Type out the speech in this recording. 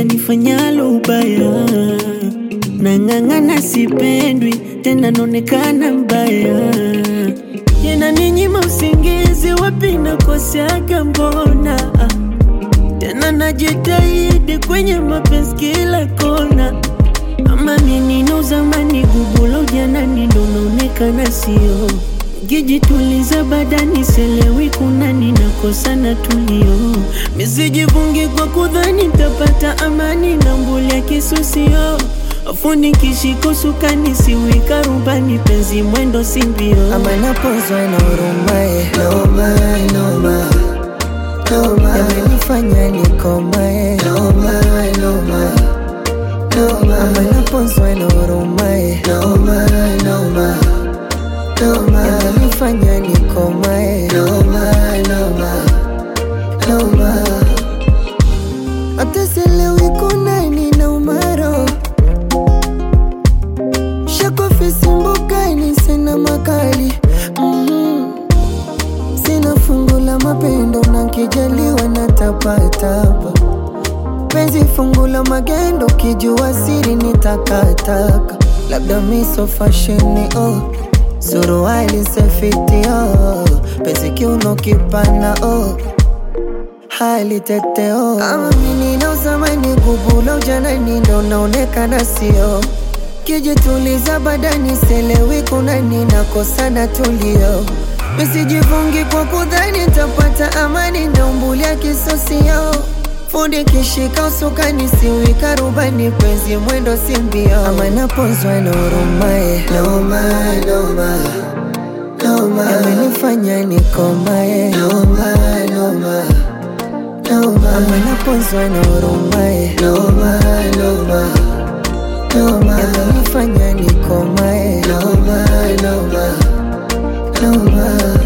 nifanyalo ubaya, nang'ang'ana, sipendwi tena, naonekana mbaya, inaninyima usingizi, wapi nakoseaga mbona? Tena najitahidi kwenye mapenzi kila kona, ama mimi na zamani gugulo janani ndo naonekana sio Gijituliza badani selewi kuna ninakosa na tulio misijivungi kwa kudhani ntapata amani na mbulia kisusio afundi kishiko sukani siwika rubani penzi mwendo simbio ama napozwa na urumae noma noma noma yamenifanya nikomae noma noma noma ama napozwa na urumae noma noma noma yamenifanya nikomae noma noma noma hata sielewi kuna nina umaro shakofisi mbukani sina makali mm sina fungu la mapendo na kijaliwa na tapatapa penzi fungu la magendo kijua siri ni takataka labda miso fasheni oh suruali sefiti oh penzi kiuno kipana oh hali tete oh ama mini na uzamani gubula ujanani ndo naonekana sio kijituliza badani selewi kuna ninakosana tulio misijivungi kwa kudhani tapata amani na umbulia kisosio fundi kishika usukani siwika rubani penzi mwendo simbio ama napozwa na urumae noma noma noma amenifanya nikomae noma noma noma ama napozwa na urumae noma noma noma amenifanya nikomae noma noma noma